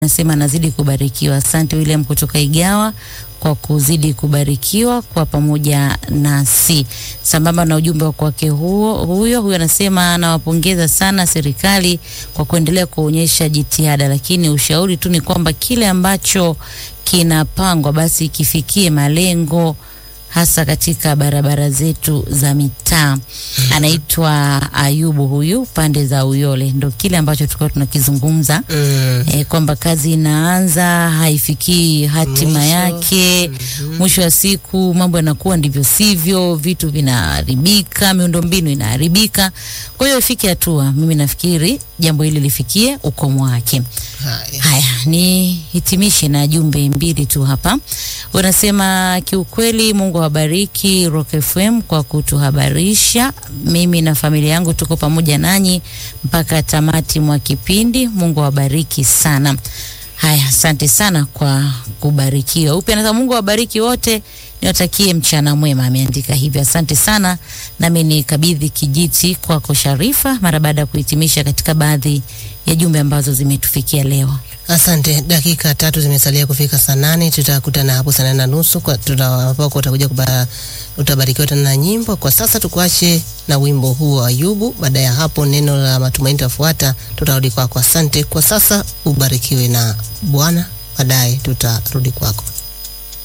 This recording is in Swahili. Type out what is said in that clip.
Nasema nazidi kubarikiwa. Asante William kutoka Igawa kwa kuzidi kubarikiwa kwa pamoja nasi. Sambamba na ujumbe wa kwake huo, huyo huyo anasema anawapongeza sana serikali kwa kuendelea kuonyesha jitihada, lakini ushauri tu ni kwamba kile ambacho kinapangwa basi kifikie malengo hasa katika barabara zetu za mitaa. Anaitwa Ayubu huyu pande za Uyole, ndo kile ambacho tulikuwa tunakizungumza Mm. e, kwamba kazi inaanza haifikii hatima Mwisho. yake. Mwisho wa siku mambo yanakuwa ndivyo sivyo, vitu vinaharibika, miundombinu inaharibika. Kwa hiyo ifike hatua, mimi nafikiri jambo hili lifikie ukomo wake. Haya. Haya, ni hitimishe na jumbe mbili tu hapa. Unasema kiukweli, Mungu awabariki Rock FM kwa kutuhabarisha. Mimi na familia yangu tuko pamoja nanyi mpaka tamati mwa kipindi. Mungu awabariki sana. Haya, asante sana kwa kubarikiwa. Upya anasema Mungu awabariki wote, niwatakie mchana mwema. Ameandika hivyo, asante sana. Nami nikabidhi kijiti kwako Sharifa, mara baada ya kuhitimisha katika baadhi ya jumbe ambazo zimetufikia leo. Asante. Dakika tatu zimesalia kufika saa nane. Tutakutana hapo saa nane na nusu kwa tutawapako utakuja kuba, utabarikiwa tena na nyimbo. Kwa sasa tukuache na wimbo huu wa Ayubu. Baada ya hapo neno la matumaini tafuata, tutarudi kwako. Asante kwa sasa, ubarikiwe na Bwana. Baadaye tutarudi kwako.